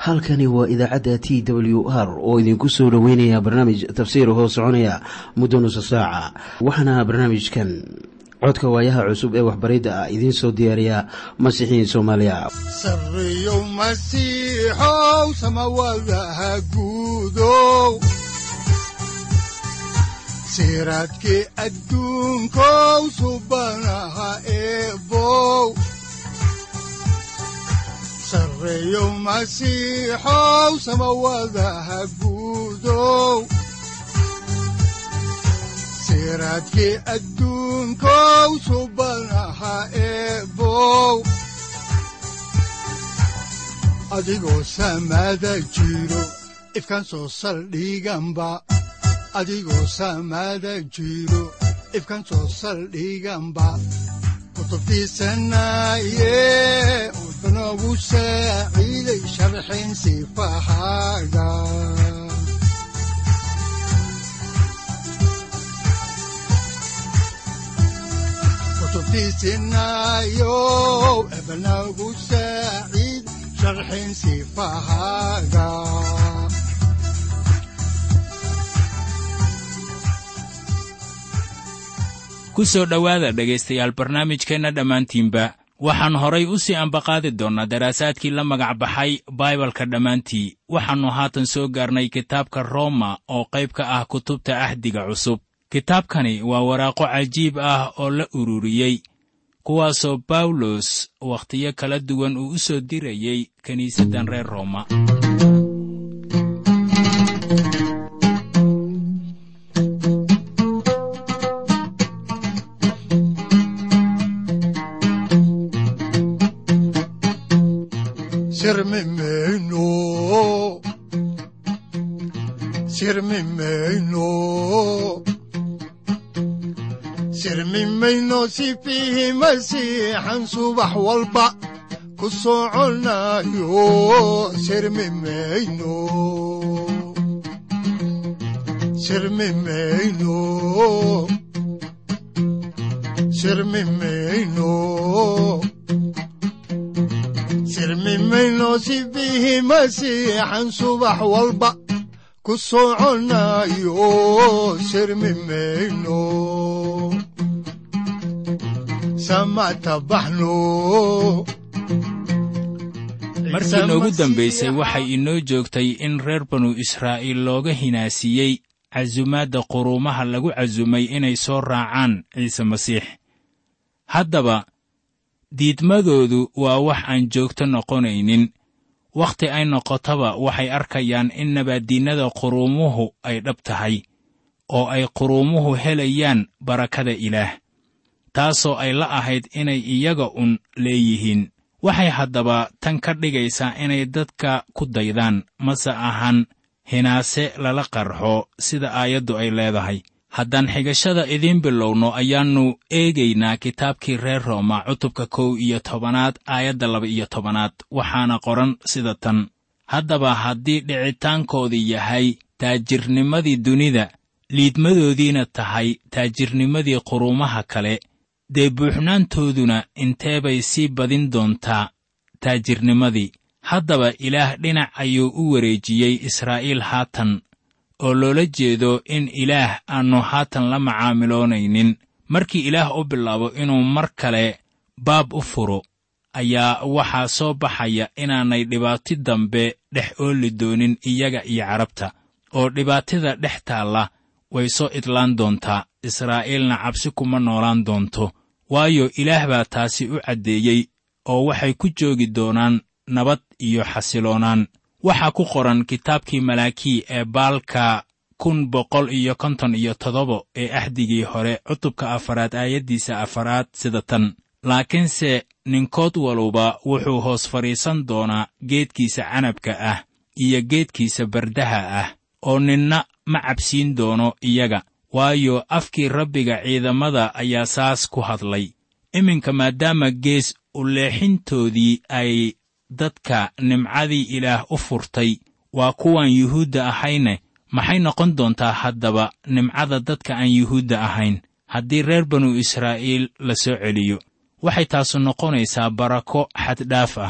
halkani waa idaacadda t w r oo idinku soo dhoweynaya barnaamij tafsiir hoo soconaya muddo nusa saaca waxaana barnaamijkan codka waayaha cusub ee waxbaridda ah idiin soo diyaariya masiixiin soomaaliya sareyow masiixow samawadaha guudow siraadkii adduunkow subanaha eebow sareyow masiixow samawadaha guudow siraadkii adduunkow subanaha eebow adigoo samada jiro ifkaan soo saldhiganba adigoo samada jiro ifkaan soo saldhiganba kutubtiisanaye udanogu saaciiday sharxin sifahaaga kutubtiisinayo ebanagu saaciid sharxin sifahaaga ku soo dhowaada dhegaystayaal barnaamijkeenna dhammaantiinba waxaan horay u sii ambaqaadi doonnaa daraasaadkii la magac baxay baibalka dhammaantii waxaannu haatan soo gaarnay kitaabka rooma oo qayb ka ah kutubta ahdiga cusub kitaabkani waa waraaqo cajiib ah oo la ururiyey kuwaasoo bawlos wakhtiyo kala duwan uu u soo dirayey kiniisaddan reer rooma sirmimeyno sirmimeyno sirmimayno sifiihi masiixan subax walba ku soconayo sirmimayno sirmimayno sirmimayno sirmimayno sifiihi masiixan subax walba ku soconayo sirmimayno markii noogu dambaysay waxay inoo joogtay in reer banu israa'iil looga hinaasiyey casumaadda quruumaha lagu casumay inay soo raacaan ciise masiix haddaba diidmadoodu waa wax aan joogto noqonaynin wakhti ay noqotaba waxay arkayaan in nabaaddiinnada quruumuhu ay dhab tahay oo ay quruumuhu helayaan barakada ilaah taasoo ay la ahayd inay iyaga un leeyihiin waxay haddaba tan ka dhigaysaa inay dadka ku daydaan mase ahan hinaase lala qarxo sida aayaddu ay leedahay haddaan xigashada idiin bilowno ayaannu eegaynaa kitaabkii reer rooma cutubka kow iyo tobanaad aayadda laba-iyo tobanaad waxaana qoran sida tan haddaba haddii dhicitaankoodii yahay taajirnimadii dunida liidmadoodiina tahay taajirnimadii quruumaha kale dee buuxnaantooduna intee bay sii badin doontaa taajirnimadii haddaba ilaah dhinac ayuu u wareejiyey israa'iil haatan oo loola jeedo in ilaah aannu haatan la macaamiloonaynin markii ilaah u bilaabo inuu mar kale baab u furo ayaa waxaa soo baxaya inaanay dhibaati dambe dhex ooli doonin iyaga iyo carabta oo dhibaatida dhex taalla way soo idlaan doontaa israa'iilna cabsi kuma noolaan doonto waayo ilaah baa taasi u caddeeyey oo waxay ku joogi doonaan nabad iyo xasiloonaan waxaa ku qoran kitaabkii malaakii ee baalka kun boqol iyo konton iyo toddoba ee ahdigii hore cutubka afaraad aayaddiisa afaraad sida tan laakiinse ninkood waluba wuxuu hoos fadhiisan doonaa geedkiisa canabka ah iyo geedkiisa bardaha ah oo ninna ma cabsiin doono iyaga waayo afkii rabbiga ciidamada ayaa saas ku hadlay iminka maadaama gees u leexintoodii ay dadka nimcadii ilaah u furtay waa kuwaan yuhuudda ahayne maxay noqon doontaa haddaba nimcada dadka aan yuhuudda ahayn haddii reer banu israa'iil la soo celiyo waxay taasu noqonaysaa barako xaddhaaf ah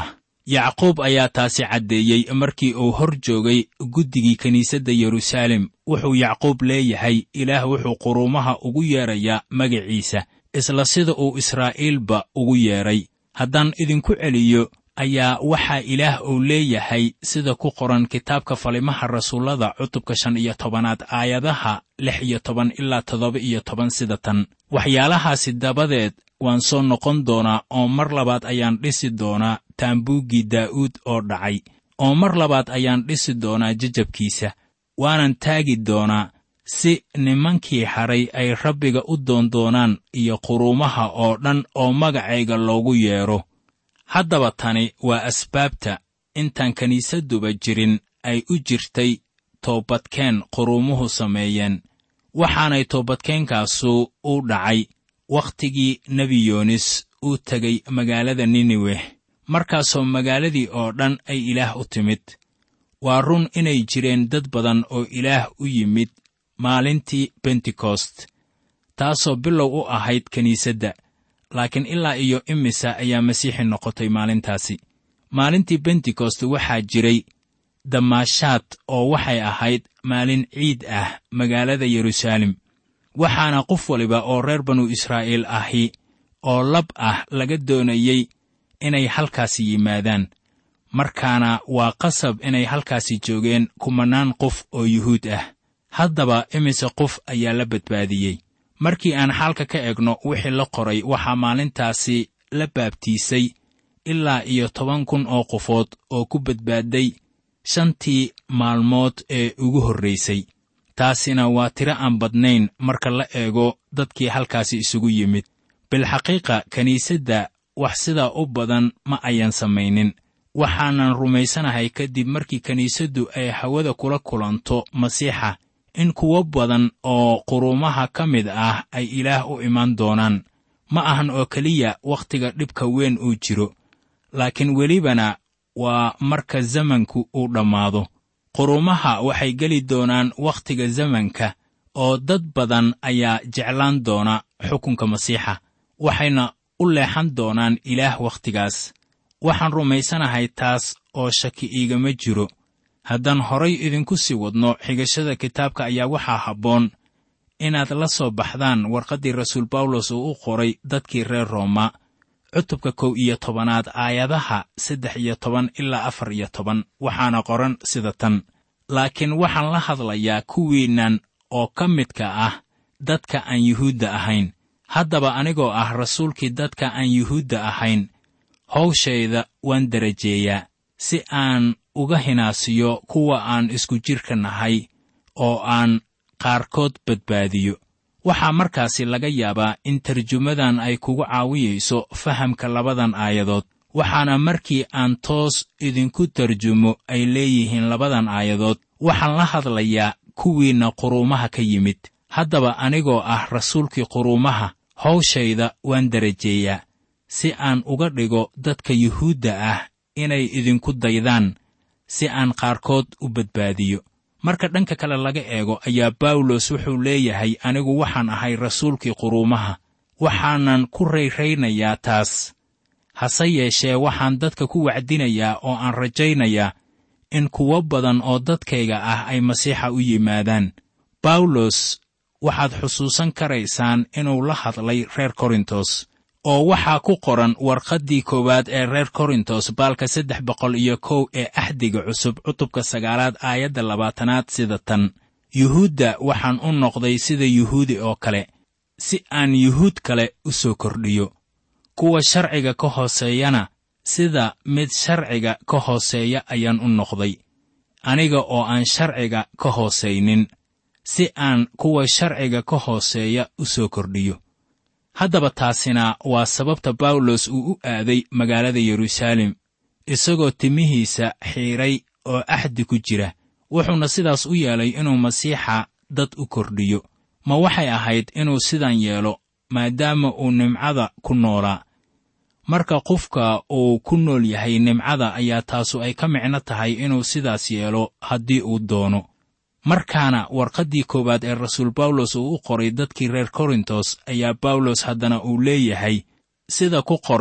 yacquub ayaa taasi caddeeyey markii uu hor joogay guddigii kiniisadda yeruusaalem wuxuu yacquub leeyahay ilaah wuxuu quruumaha ugu yeedrayaa magaciisa isla sida uu israa'iilba ugu yeedhay haddaan idinku celiyo ayaa waxaa ilaah uu leeyahay sida ku qoran kitaabka falimaha rasuullada cutubka shan iyo tobanaad aayadaha lix iyo toban ilaa toddoba iyo toban sida tan waxyaalahaasi dabadeed waan soo noqon doonaa oo mar labaad ayaan dhisi doonaa taambuuggii daa'uud oo dhacay oo mar labaad ayaan dhisi doonaa jajabkiisa waanan taagi doonaa si nimankii hadhay ay rabbiga u doondoonaan iyo quruumaha oo dhan oo magacayga loogu yeedho haddaba tani waa asbaabta intaan kiniisadduba jirin ay u jirtay toobadkeen quruumuhu sameeyeen waxaanay toobadkeenkaasu u dhacay wakhtigii nebi yoonis uu tegey magaalada niniweh markaasoo magaaladii oo dhan ay ilaah u timid waa run inay jireen dad badan oo ilaah u yimid maalintii bentekost taasoo bilow u ahayd kiniisadda laakiin ilaa iyo imisa ayaa masiixi noqotay maalintaasi maalintii bentekost waxaa jiray damaashaad oo waxay ahayd maalin ciid ah magaalada yeruusaalem waxaana qof waliba oo reer banu israa'iil ahi oo lab ah laga doonayey inay halkaasi yimaadaan markaana waa qasab inay halkaasi joogeen kumannaan qof oo yuhuud ah haddaba imise qof ayaa la badbaadiyey markii aan xaalka ka egno wixii la qoray waxaa maalintaasi la baabtiisay ilaa iyo toban kun oo qofood oo ku badbaaday shantii maalmood ee ugu horraysay taasina waa tiro aan badnayn marka la eego dadkii halkaasi isugu yimid bilxaqiiqa kiniisadda wax sidaa u badan ma ayan samaynin waxaanan rumaysanahay kadib markii kiniisaddu ay hawada kula kulanto masiixa in kuwo badan oo quruumaha ka mid ah ay ilaah u imaan doonaan ma ahan oo keliya wakhtiga dhibka weyn uu jiro laakiin welibana waa marka zamanku uu dhammaado quruumaha waxay geli doonaan wakhtiga zamanka oo dad badan ayaa jeclaan doona xukunka masiixa waxayna u leexan doonaan ilaah wakhtigaas waxaan rumaysanahay taas oo shaki iigama jiro haddaan horay idinku sii wadno xigashada kitaabka ayaa waxaa habboon inaad la soo baxdaan warqaddii rasuul bawlos uu u qoray dadkii reer rooma cutubka kow iyo tobanaad aayadaha saddex iyo toban ilaa afar iyo toban waxaana qoran sida tan laakiin waxaan la hadlayaa kuwiinnan oo ka midka ah dadka aan yuhuudda ahayn haddaba anigoo ah rasuulkii dadka aan yuhuudda ahayn hawshayda waan darajeeyaa si aan uga hinaasiyo kuwa aan isku jidhka nahay oo aan qaarkood badbaadiyo waxaa markaasi laga yaabaa in tarjumadan ay kugu caawiyayso fahamka labadan aayadood waxaana markii aan toos idinku tarjumo ay leeyihiin labadan aayadood waxaan la hadlayaa kuwiinna quruumaha ka yimid haddaba anigoo ah rasuulkii quruumaha hawshayda waan darajeeyaa si aan uga dhigo dadka yuhuudda ah inay idinku daydaan si aan qaarkood u badbaadiyo marka dhanka kale laga eego ayaa bawlos wuxuu leeyahay anigu waxaan ahay rasuulkii quruumaha waxaanan ku rayraynayaa taas hase yeeshee waxaan dadka ku wacdinayaa oo aan rajaynayaa in kuwo badan oo dadkayga ah ay masiixa u yimaadaan bawlos waxaad xusuusan karaysaan inuu la hadlay reer korintos oo waxaa ku qoran warqaddii koowaad ee reer korintos baalka saddex boqol iyo kow ee axdiga cusub cutubka sagaalaad aayadda labaatanaad sida tan yuhuudda waxaan u noqday sida yuhuudi oo kale si aan yuhuud kale u soo kordhiyo kuwa sharciga ka hooseeyana sida mid sharciga ka hooseeya ayaan u noqday aniga oo aan sharciga ka hoosaynin si aan kuwa sharciga ka hooseeya u soo kordhiyo haddaba taasina waa sababta bawlos uu u aaday magaalada yeruusaalem isagoo timihiisa xiidhay oo axdi ku jira wuxuuna sidaas u yeelay inuu masiixa dad u kordhiyo ma waxay ahayd inuu sidan yeelo maadaama uu nimcada ku noolaa marka qofka uu ku nool yahay nimcada ayaa taasu ay ka micno tahay inuu sidaas yeelo haddii uu doono markaana warqaddii koowaad ee rasuul bawlos uu u qoray dadkii reer korintos ayaa bawlos haddana uu leeyahay sida ku qoran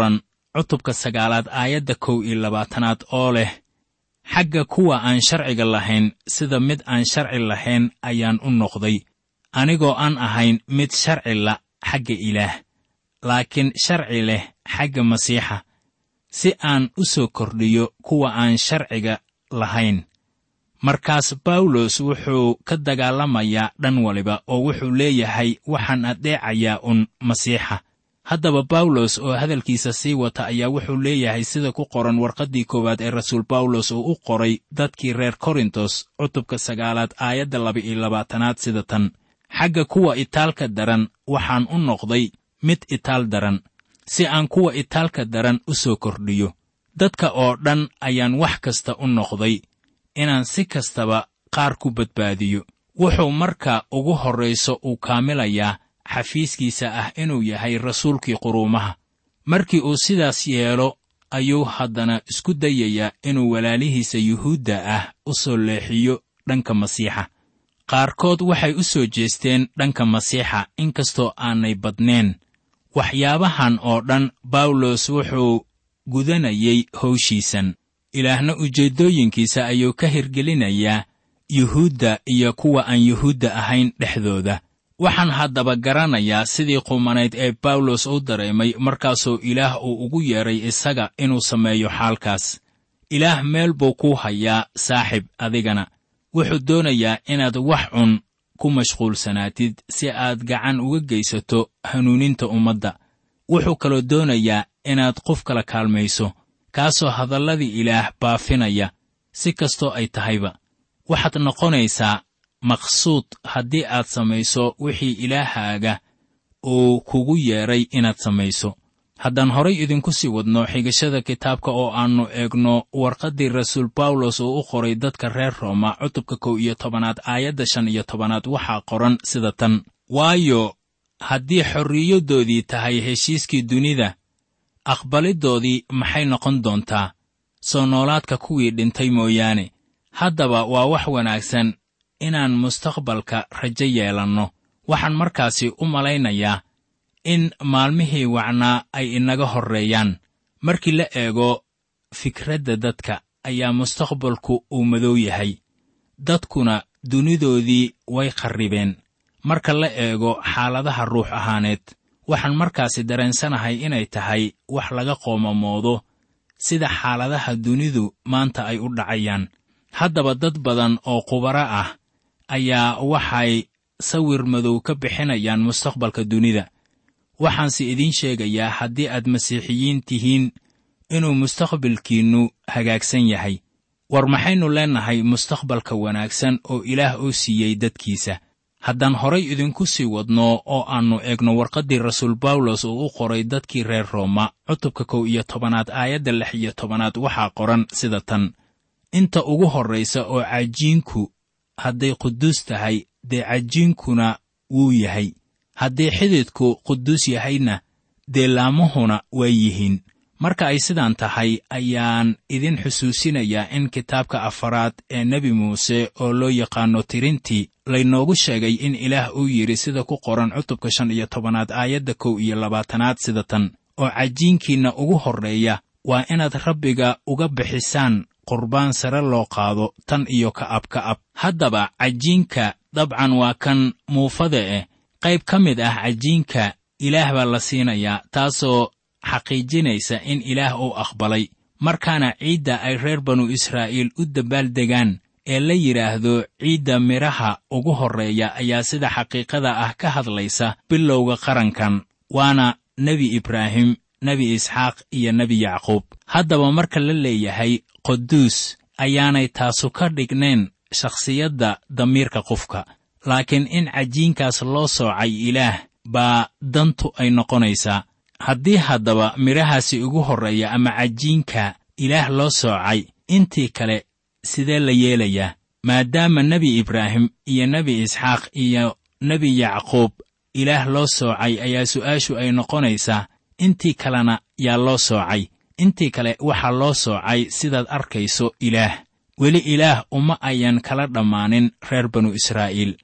cutubka sagaalaad aayadda kow iyo labaatanaad oo leh xagga kuwa aan sharciga lahayn sida mid aan sharci lahayn ayaan u noqday anigoo aan ahayn mid sharci la xagga ilaah laakiin sharci leh xagga masiixa si aan u soo kordhiyo kuwa aan sharciga lahayn markaas bawlos wuxuu ka dagaalamayaa dhan waliba oo wuxuu leeyahay waxaan addeecayaa un masiixa haddaba bawlos oo hadalkiisa sii wata ayaa wuxuu leeyahay sida ku qoran warqaddii koowaad ee rasuul bawlos oo u qoray dadkii reer korintos cutubka sagaalaad aayadda laba-iyo labaatanaad sida tan xagga kuwa itaalka daran waxaan u noqday mid itaal daran si aan kuwa itaalka daran u soo kordhiyo dadka oo dhan ayaan wax kasta u noqday inaan si kastaba qaar ku badbaadiyo wuxuu marka ugu horrayso uu kaamilayaa xafiiskiisa ah inuu yahay rasuulkii quruumaha markii uu sidaas yeelo ayuu haddana isku dayayaa inuu walaalihiisa yuhuudda ah u soo leexiyo dhanka masiixa qaarkood waxay u soo jeesteen dhanka masiixa inkastoo aanay badneen waxyaabahan oo dhan bawlos wuxuu gudanayay howshiisan ilaahna ujeeddooyinkiisa ayuu ka hirgelinayaa yuhuudda iyo kuwa aan yuhuudda ahayn dhexdooda waxaan haddaba garanayaa sidii qumanayd ee bawlos u dareemay markaasoo ilaah uu ugu yeedhay isaga inuu sameeyo xaalkaas ilaah meel buu kuu hayaa saaxib adigana wuxuu doonayaa inaad wax cun ku mashquulsanaatid si aad gacan uga geysato hanuuninta ummadda wuxuu kaloo doonayaa inaad qof kala kaalmayso kaasoo hadalladii ilaah baafinaya si kastoo ay tahayba waxaad noqonaysaa maqsuud haddii aad samayso wixii ilaahaaga uu kugu yeedhay inaad samayso haddaan horay idinku sii wadno xigashada kitaabka oo aannu eegno warqaddii rasuul bawlos uu u qoray dadka reer rooma cutubka kow iyo tobanaad aayadda shan iyo tobanaad waxaa qoran sida tan waayo haddii xorriyaddoodii tahay heshiiskii dunida aqbaliddoodii maxay noqon doontaa soo noolaadka kuwii dhintay mooyaane haddaba waa wax wanaagsan inaan mustaqbalka rajo yeelanno waxaan markaasi u malaynayaa in maalmihii wacnaa ay inaga horreeyaan markii la eego fikradda dadka ayaa mustaqbalku uu madow yahay dadkuna dunidoodii way qarribeen marka la eego xaaladaha ruux ahaaneed waxaan markaasi dareensanahay inay tahay wax laga qoomamoodo sida xaaladaha dunidu maanta ay u dhacayaan haddaba dad badan oo khubaro ah ayaa waxay sawir madow ka bixinayaan mustaqbalka dunida waxaanse idiin sheegayaa haddii aad masiixiyiin tihiin inuu mustaqbalkiinnu hagaagsan yahay war maxaynu leennahay mustaqbalka wanaagsan oo ilaah oo siiyey dadkiisa haddaan horay idinku sii wadno oo aannu eegno warqaddii rasuul bawlos uu u qoray dadkii reer rooma cutubka kow iyo tobanaad aayadda lix iyo tobanaad waxaa qoran sida tan inta ugu horraysa oo cajiinku hadday quduus tahay dee cajiinkuna wuu yahay haddii xididku quduus yahayna dee laamuhuna way yihiin marka ay sidaan tahay ayaan idin xusuusinayaa in kitaabka afaraad ee nebi muuse oo loo yaqaanno tirintii laynoogu sheegay in ilaah uu yidhi sida ku qoran cutubka shan iyo tobanaad aayadda kow iyo labaatanaad sida tan oo cajiinkiinna ugu horreeya waa inaad rabbiga uga bixisaan qurbaan sare loo qaado tan iyo ka'ab ka'ab haddaba cajiinka dabcan waa kan muufada eh qayb ka mid ah cajiinka ilaah baa la siinayaa taasoo xaqiijinaysa in ilaah uu aqbalay markaana ciidda ay reer banu israa'iil u dabaaldegaan ee la yidhaahdo ciidda midhaha ugu horreeya ayaa sida xaqiiqada ah ka hadlaysa bilowga qarankan waana nebi ibraahim nebi isxaaq iyo nebi yacquub haddaba marka la leeyahay quduus ayaanay taasu ka dhignayn shakhsiyadda damiirka qofka laakiin in cajiinkaas loo soocay ilaah baa dantu ay noqonaysaa haddii haddaba midhahaasi ugu horreeya ama cajiinka ilaah loo soocay intii kale sidee la yeelayaa maadaama nebi ibraahim iyo nebi isxaaq iyo nebi yacquub ilaah loo soocay ayaa su'aashu ay noqonaysaa intii kalena yaa loo soocay intii kale waxaa loo soocay sidaad arkayso ilaah weli ilaah uma ayan kala dhammaanin reer banu israa'iil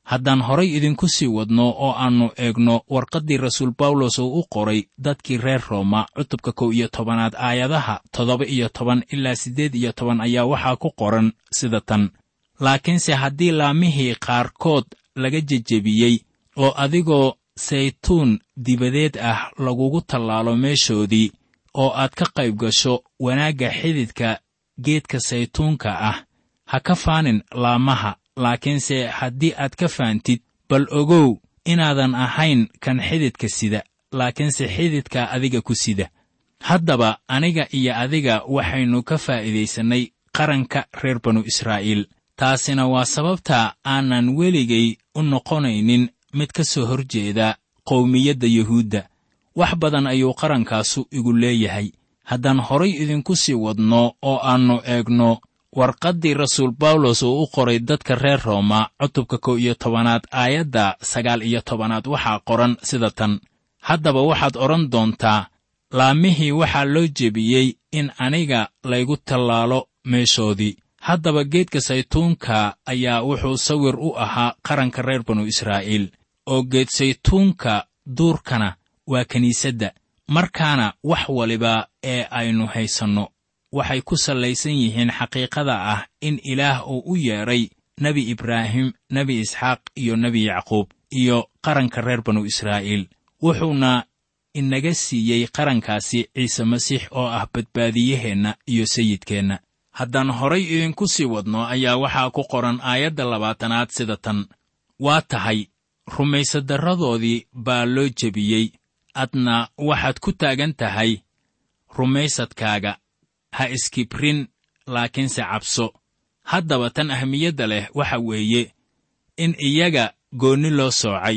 haddaan horay idinku sii wadno oo aannu eegno warqaddii rasuul bawlos oo u qoray dadkii reer rooma cutubka kow iyo tobanaad aayadaha toddoba iyo toban ilaa siddeed iyo toban ayaa waxaa ku qoran sida tan laakiinse haddii laamihii qaarkood laga jejebiyey oo adigoo saytuun dibadeed ah lagugu tallaalo meeshoodii oo aad ka qayb gasho wanaagga xididka geedka saytuunka ah ha ka faanin laamaha laakiinse haddii aad ka faantid bal ogow inaadan ahayn kan xididka sida laakiinse xididka adiga ku sida haddaba aniga iyo adiga waxaynu ka faa'iidaysannay qaranka reer banu israa'iil taasina waa sababta aanan weligay u noqonaynin mid ka soo hor jeeda qowmiyadda yuhuudda wax badan ayuu qarankaasu igu leeyahay haddaan horay idinku sii wadno oo aannu eegno warqaddii rasuul bawlos uu u qoray dadka reer rooma cutubka kow iyo tobanaad aayadda sagaal iyo tobanaad waxaa qoran sida tan haddaba waxaad odhan doontaa laamihii waxaa loo jebiyey in aniga laygu tallaalo meeshoodii haddaba geedka saytuunka ayaa wuxuu sawir u ahaa qaranka reer banu israa'iil oo geed saytuunka duurkana waa kiniisadda markaana wax waliba ee aynu haysanno waxay ku sallaysan yihiin xaqiiqada ah in ilaah uu u yeedhay nebi ibraahim nebi isxaaq iyo nebi yacquub iyo qaranka reer banu israa'iil wuxuuna inaga siiyey qarankaasi ciise masiix oo ah badbaadiyaheenna iyo sayidkeenna haddaan horay idinku sii wadno ayaa waxaa ku qoran aayadda labaatanaad sida tan waa tahay rumaysadarradoodii baa loo jebiyey adna waxaad ku taagan tahay rumaysadkaaga ha iskibrin laakiinse cabso haddaba tan ahmiyadda leh waxa weeye in iyaga goonni loo soocay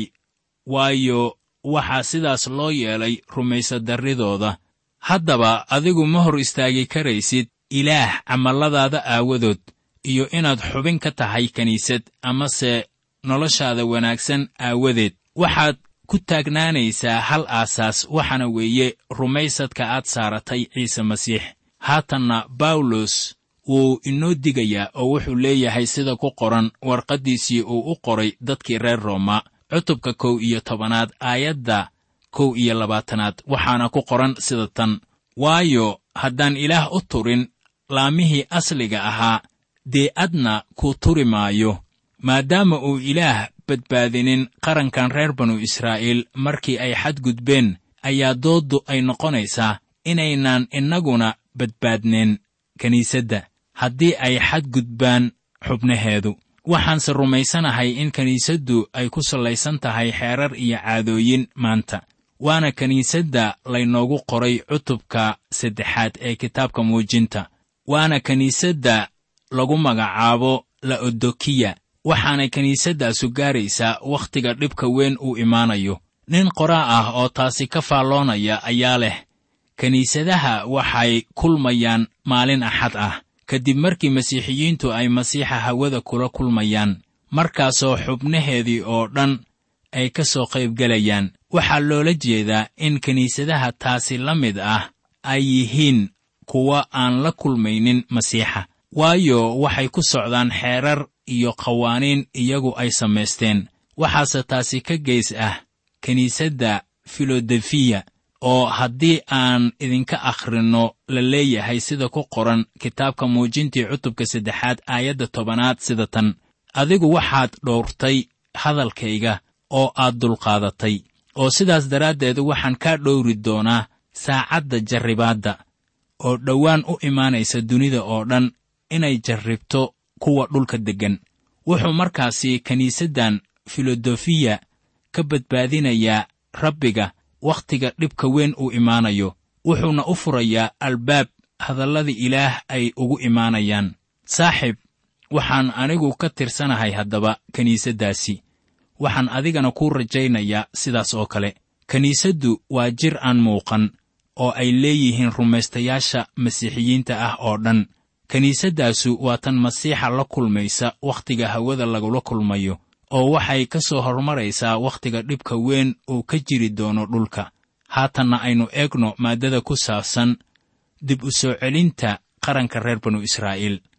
waayo waxaa sidaas loo yeelay rumaysadarridooda haddaba adigu ma hor istaagi karaysid ilaah camalladaada aawadood iyo inaad xubin ka tahay kiniisad amase noloshaada wanaagsan aawadeed waxaad ku taagnaanaysaa hal aasaas waxaana weeye rumaysadka aad saaratay ciise masiix haatanna bawlos wuu inoo digayaa oo wuxuu leeyahay sida ku qoran warqaddiisii uu u qoray dadkii reer rooma cutubka kow iyo tobanaad aayadda kow iyo labaatanaad waxaana ku qoran sida tan waayo haddaan ilaah u turin laamihii asliga ahaa dee adna kuu turi maayo maadaama uu ilaah badbaadinin qarankan reer banu israa'iil markii ay xadgudbeen ayaa dooddu ay noqonaysaa inaynaan innaguna badbaadneen kiniisadda haddii ay xadgudbaan xubnaheedu waxaanse rumaysanahay in kiniisaddu ay ku sallaysan tahay xeerar iyo caadooyin maanta waana kiniisadda laynoogu qoray cutubka saddexaad ee kitaabka muujinta waana kiniisadda lagu magacaabo la'odokiya waxaanay kiniisaddaasu gaaraysaa wakhtiga dhibka weyn uu imaanayo nin qoraa ah oo taasi ka faalloonaya ayaa leh kiniisadaha waxay kulmayaan maalin axad ah kadib markii masiixiyiintu ay masiixa hawada kula kulmayaan markaasoo xubnaheedii oo dhan ay ka soo qaybgelayaan waxaa loola jeedaa in kiniisadaha taasi la mid ah ay yihiin kuwa aan la kulmaynin masiixa waayo waxay ku socdaan xeerar iyo qawaaniin iyagu ay samaysteen waxaase taasi ka geys ah kiniisadda filodefiya oo haddii aan idinka akhrinno la leeyahay sida ku qoran kitaabka muujintii cutubka saddexaad aayadda tobanaad sida tan adigu waxaad dhowrtay hadalkayga oo aad dulqaadatay oo sidaas daraaddeed waxaan kaa dhowri doonaa saacadda jarribaadda oo dhowaan u imaanaysa dunida oo dhan inay jarribto kuwa dhulka deggan wuxuu markaasi kiniisaddan filodofiya ka badbaadinayaa rabbiga wakhtiga dhibka weyn uu imaanayo wuxuuna u furayaa albaab hadalladii ilaah ay ugu imaanayaan saaxiib waxaan anigu ka tirsanahay haddaba kiniisaddaasi waxaan adigana kuu rajaynayaa sidaas oo kale kiniisaddu waa jir aan muuqan oo ay leeyihiin rumaystayaasha masiixiyiinta ah oo dhan kiniisaddaasu waa tan masiixa la kulmaysa wakhtiga hawada lagula kulmayo oo waxay ka soo hormaraysaa wakhtiga dhibka weyn uu ka jiri doono dhulka haatanna aynu eegno maaddada ku saabsan dib u soo celinta qaranka reer banu israa'iil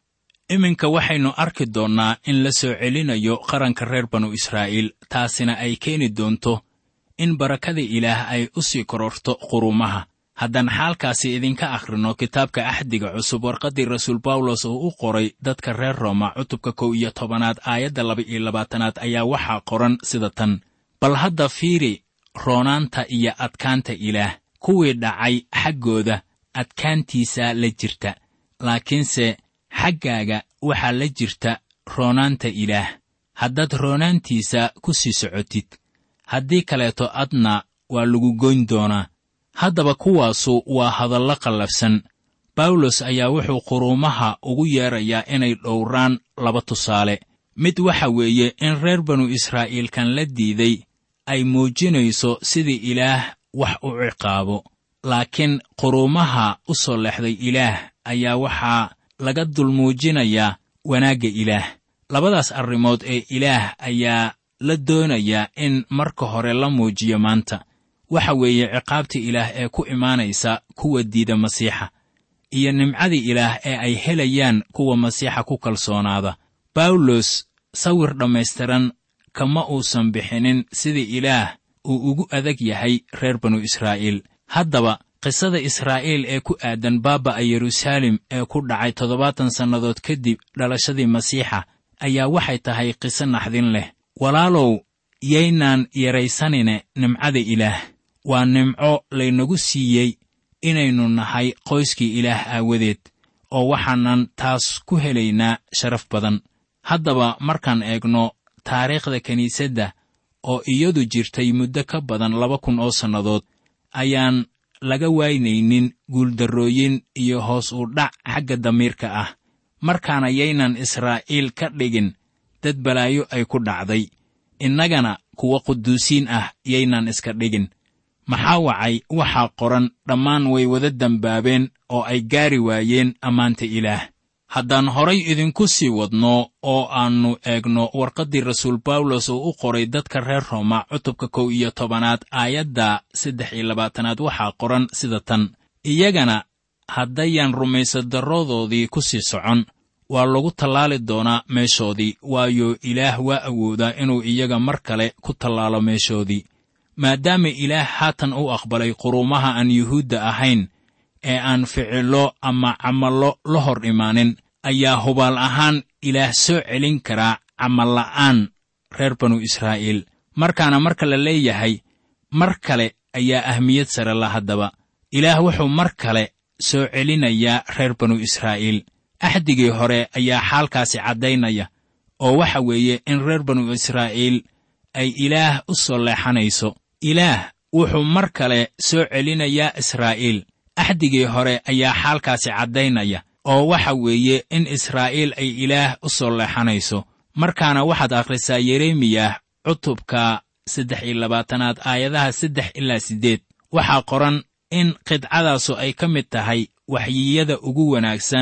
iminka waxaynu arki doonnaa in la soo celinayo qaranka reer banu israa'iil taasina ay keeni doonto in barakada ilaah ay u sii kororto qurumaha haddaan xaalkaasi idinka akhrino kitaabka axdiga cusub warqaddii rasuul bawlos oo u qoray dadka reer rooma cutubka kow iyo tobanaad aayadda laba iyo labaatanaad ayaa waxaa qoran sida tan bal hadda fiiri roonaanta iyo adkaanta ilaah kuwii dhacay xaggooda adkaantiisaa la jirta laakiinse xaggaaga waxaa la jirta roonaanta ilaah haddaad roonaantiisa ku sii socotid haddii kaleeto adna waa lagu goyn doonaa haddaba kuwaasu waa hadallo qallafsan bawlos ayaa wuxuu quruumaha ugu yeedrayaa inay dhowraan laba tusaale mid waxa weeye in reer banu israa'iilkan la diiday ay muujinayso sidii ilaah wax u ciqaabo laakiin quruumaha u soo leexday ilaah ayaa waxaa laga dulmuujinayaa wanaagga ilaah labadaas arrimood ee ilaah ayaa la doonayaa in marka hore la muujiyo maanta waxa weeye ciqaabta ilaah ee ku imaanaysa kuwa diida masiixa iyo nimcada ilaah ee ay helayaan kuwa masiixa ku kalsoonaada bawlos sawir dhammaystiran kama uusan bixinin sida ilaah uu ugu adag yahay reer banu israa'iil haddaba qisada israa'iil ee ku aadan baaba'a yeruusaalem ee ku dhacay toddobaatan sannadood kadib dhalashadii masiixa ayaa waxay tahay qiso naxdin leh walaalow yaynaan yaraysanine nimcada ilaah waa nimco laynagu siiyey inaynu nahay qoyskii ilaah aawadeed oo waxaanan taas ku helaynaa sharaf badan haddaba markaan eegno taariikhda kiniisadda oo iyadu jirtay muddo ka badan laba kun oo sannadood ayaan laga waynaynin guuldarrooyin iyo hoos u dhac xagga damiirka ah markaana yaynan israa'iil ka dhigin dad balaayo ay ku dhacday innagana kuwa quduusiin ah yaynan iska dhigin maxaa wacay waxaa qoran dhammaan way wada dembaabeen oo ay gaari waayeen ammaanta ilaah haddaan horay idinku sii wadno oo aannu eegno warqaddii rasuul bawlos oo u qoray dadka reer rooma cutubka kow iyo tobanaad aayadda saddex iyo labaatanaad waxaa qoran sida tan iyagana haddayan rumaysadarradoodii ku sii socon waa lagu tallaali doonaa meeshoodii waayo ilaah waa awoodaa inuu iyaga mar kale ku tallaalo meeshoodii maadaama ilaah haatan u aqbalay quruumaha aan yuhuudda ahayn ee aan ficillo ama camallo la hor imaanin ayaa hubaal ahaan ilaah soo celin karaa camalla'aan reer banu israa'iil markaana marka la leeyahay mar kale ayaa ahmiyad sare la haddaba ilaah wuxuu mar kale soo celinayaa reer banu israa'iil axdigii hore ayaa xaalkaasi caddaynaya oo waxa weeye in reer banu israa'iil ay ilaah u soo leexanayso ilaah wuxuu mar kale soo celinayaa israa'iil axdigii hore ayaa xaalkaasi caddaynaya oo waxa weeye in israa'iil ay ilaah u soo leexanayso markaana waxaad akhrisaa yeremiyah cutubka saddex iyo labaatanaad aayadaha saddex ilaa siddeed waxaa qoran in qidcadaasu ay ka mid tahay waxyiyada ugu wanaagsan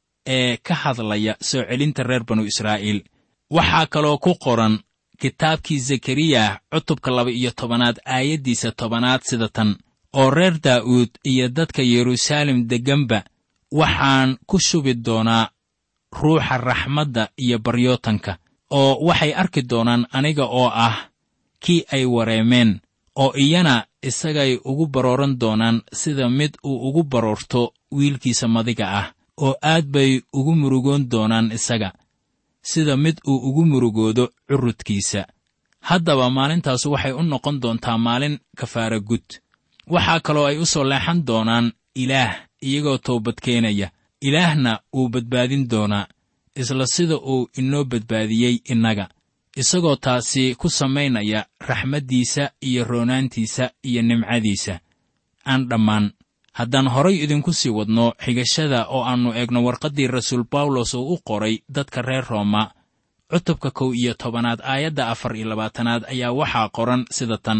ee ka hadlaya soo celinta reer banu israa'iil waxaa kaloo ku qoran kitaabkii zekariyah cutubka laba iyo tobanaad aayaddiisa tobanaad sida tan oo reer daa'uud iyo dadka yeruusaalem degganba waxaan ku shubi doonaa ruuxa raxmadda iyo baryootanka oo waxay arki doonaan aniga oo ah kii ay wareemeen oo iyana isagay ugu barooran doonaan sida mid uu ugu baroorto wiilkiisa madiga ah oo aad bay ugu murugoon doonaan isaga sida mid uu ugu murugoodo curudkiisa haddaba maalintaas waxay u noqon doontaa maalin kafaara gud waxaa kaloo ay u soo leexan doonaan ilaah iyagoo toobad keenaya ilaahna wuu badbaadin doonaa isla sida uu inoo badbaadiyey innaga isagoo taasi ku samaynaya raxmaddiisa iyo roonaantiisa iyo nimcadiisa aan dhammaan haddaan horay idinku sii wadno xigashada oo aannu eegno warqaddii rasuul bawlos oo u qoray dadka reer rooma cutubka kow iyo tobanaad aayadda afar iyo labaatanaad ayaa waxaa qoran sida tan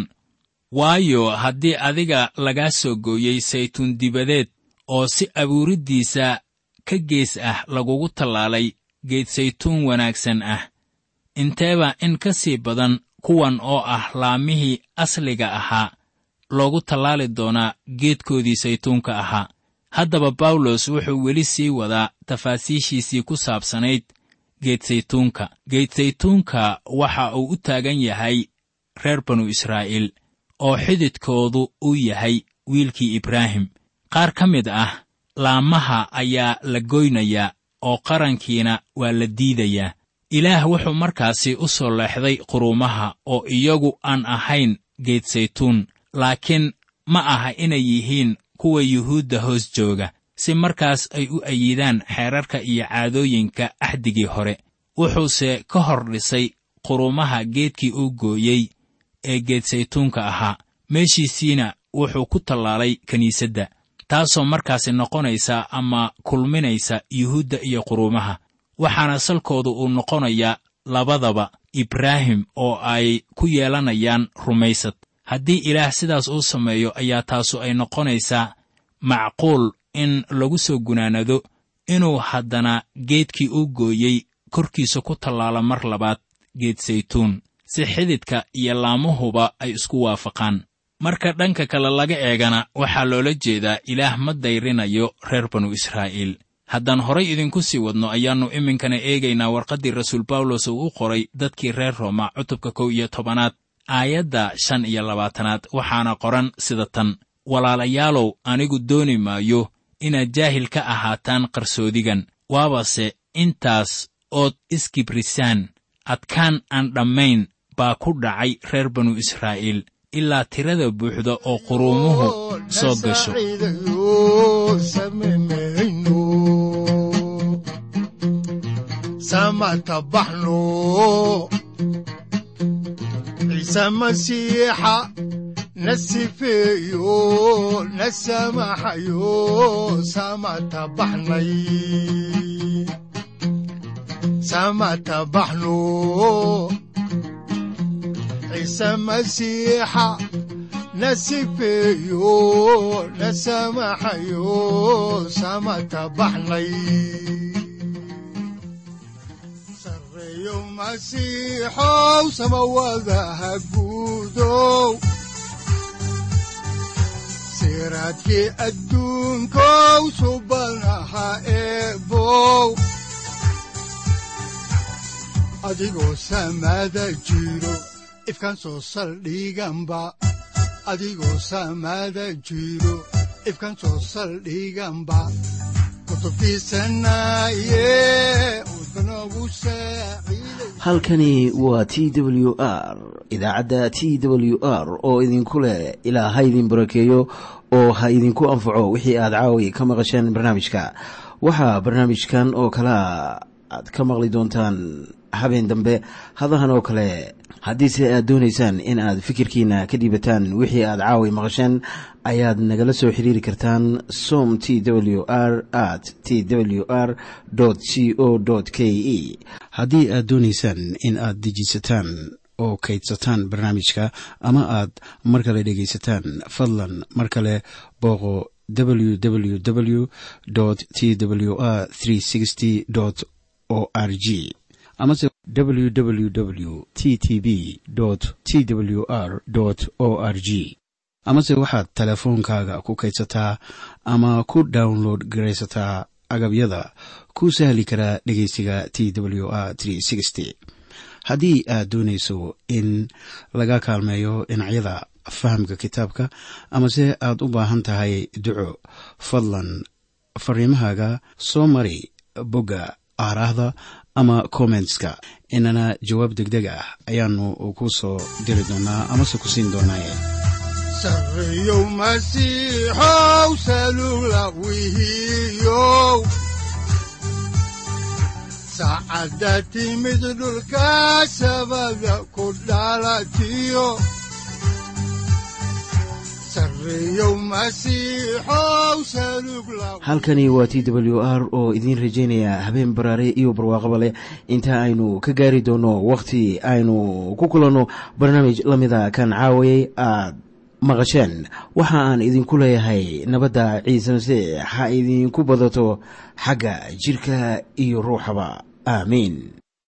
waayo haddii adiga lagaa soo gooyey saytuun dibadeed oo si abuuriddiisa ka gees ah lagugu tallaalay geed saytuun wanaagsan ah inteeba in ka sii badan kuwan oo ah laamihii asliga ahaa loogu tallaali doonaa geedkoodii saytuunka ahaa haddaba bawlos wuxuu weli sii wadaa tafaasiishiisii ku saabsanayd geedsaytuunka geedsaytuunka waxa uu u taagan yahay reer banu israa'iil oo xididkoodu uu yahay wiilkii ibraahim qaar ka mid ah laamaha ayaa la goynayaa oo qarankiina waa la diidayaa ilaah wuxuu markaasi u soo leexday quruumaha oo iyagu aan ahayn geedsaytuun laakiin ma aha inay yihiin kuwa yuhuudda hoos jooga si markaas ay u ayidaan xeerarka iyo caadooyinka axdigii hore wuxuuse ka hor dhisay quruumaha geedkii uu gooyey ee geedsaytuunka ahaa meeshiisiina wuxuu ku tallaalay kiniisadda taasoo markaasi noqonaysa ama kulminaysa yuhuudda iyo quruumaha waxaana salkoodu uu noqonayaa labadaba ibraahim oo ay ku yeelanayaan rumaysad haddii ilaah sidaas uu sameeyo ayaa taasu ay noqonaysaa macquul in lagu soo gunaanado inuu haddana geedkii uu gooyey korkiisa ku tallaalo mar labaad geed saytuun si xididka iyo laamuhuba ay isku waafaqaan marka dhanka kale laga eegana waxaa loola jeedaa ilaah ma dayrinayo reer banu israa'iil haddaan horay idinku sii wadno ayaannu iminkana eegaynaa warqaddii rasuul bawlos uu u qoray dadkii reer rooma cutubka kow iyo tobanaad aayadda shan iyo labaatanaad waxaana qoran sida tan walaalayaalow anigu dooni maayo inaad jaahil ka ahaataan qarsoodigan waabase intaas ood iskibrisaan adkaan aan dhammayn baa ku dhacay reer banu israa'iil ilaa tirada buuxda oo quruumuhu soo gasho samatabaxno ciise masiixa na sifeeyo na samaxayo samatabaxnay samatabaxno ciise masiixa na sifeeyo na samaxayo samatabaxnay sareeyo masiixow samawadaha guudow siraadkii adduunkow subanaha eebow adigoo samaada jiro ifkaan soo saldhiganba adigoo samaada jiro ifkaan soo saldhiganba halkani waa t w r idaacadda t w r oo idinku leh ilaa ha idin barakeeyo oo ha idinku anfaco wixii aad caawi ka maqasheen barnaamijka waxaa barnaamijkan oo kalaa aad ka maqli doontaan habeen dambe hadahan oo kale haddiise aad doonaysaan in aad fikirkiina ka dhiibataan wixii aad caawi maqasheen ayaad nagala soo xiriiri kartaan som t w r at t w r c o k e haddii aad doonaysaan in aad dejiisataan oo kaydsataan barnaamijka ama aad mar kale dhegaysataan fadlan mar kale booqo www t w r o r g amase www t t b t w r o r g amase waxaad teleefoonkaaga ku kaydsataa ama ku download garaysataa agabyada ku sahli karaa dhegeysiga t w r haddii aad doonayso in laga kaalmeeyo dhinacyada fahamka kitaabka amase aad u baahan tahay duco fadlan fariimahaaga soo mari bogga aaraahda ama kommentska inana jawaab degdeg ah ayaanu ku soo diri doonaa amase ku siin doonaaye sareeyow masiixow salula wihiyow saacadda timid dhulka sabada ku dhalatiyo halkani waa t w r oo idiin rajaynaya habeen baraare iyo barwaaqaba leh inta aynu ka gaari doono wakhti aynu ku kulanno barnaamij la mida kan caawayay aad maqasheen waxa aan idinku leeyahay nabadda ciise masiix ha idinku badato xagga jidhka iyo ruuxaba aamiin